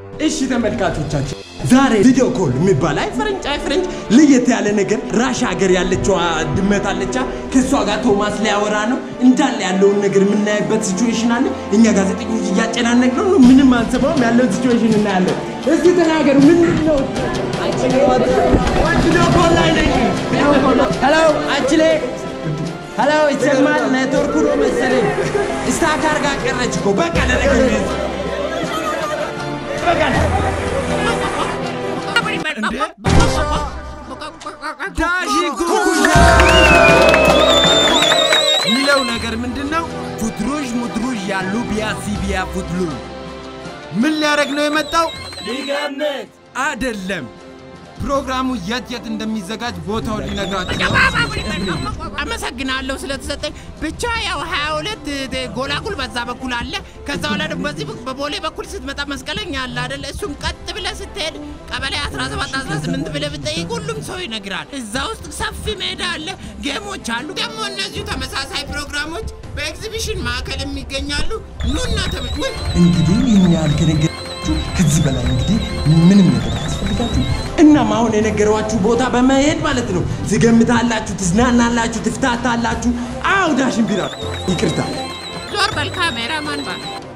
እሺ ተመልካቾቻችን ዛሬ ቪዲዮ ኮል የሚባል አይ ፈረንጅ አይ ፈረንጅ ለየት ያለ ነገር ራሻ ሀገር ያለችው ድመት አለቻ ከእሷ ጋር ቶማስ ሊያወራ ነው እንዳለ ያለውን ነገር የምናይበት ሲቹዌሽን አለ። እኛ ጋዜጠኞች እያጨናነቅ ነው ነው ምንም አንሰማውም ያለውን ሲቹዌሽን እናያለን። እስቲ ተናገሩ ምንድን ነው? ቪዲዮ ኮል ላይ ነኝ። ሄሎ አችሌ ሄሎ ይሰማል? ኔትወርኩ ነው መሰለኝ ስታክ አድርጋ ቀረች እኮ በቃ ለነገ በቃ ዳሽን ኩኩሻ የሚለው ነገር ምንድን ነው? ፉትሩዥ ሙድሩዥ ያሉ ቢያሲ ቢያ ፉትሉ ምን ሊያደርግ ነው የመጣው? ሊገምት አይደለም። ፕሮግራሙ የት የት እንደሚዘጋጅ ቦታውን ሊነግራችሁ ነው። አመሰግናለሁ ስለተሰጠኝ። ብቻ ያው 22 ጎላጉል በዛ በኩል አለ። ከዛ በኋላ ደግሞ በዚህ በቦሌ በኩል ስትመጣ መስቀለኛ አለ አይደለ? እሱም ቀጥ ብለህ ስትሄድ ቀበሌ 17 18 ብለህ ብትጠይቅ ሁሉም ሰው ይነግራል። እዛ ውስጥ ሰፊ ሜዳ አለ፣ ጌሞች አሉ። ደግሞ እነዚሁ ተመሳሳይ ፕሮግራሞች በኤግዚቢሽን ማዕከል የሚገኛሉ። ኑና ተመ ውይ! እንግዲህ ይህን ያህል ከነገራችሁ ከዚህ በላይ እንግዲህ ምንም ነገር አያስፈልጋችሁ። እናም አሁን የነገሯችሁ ቦታ በመሄድ ማለት ነው ትገምታላችሁ፣ ትዝናናላችሁ፣ ትፍታታላችሁ። አዎ ዳሽን ቢራ ይቅርታ ዞር በል ካሜራማን እባክህ።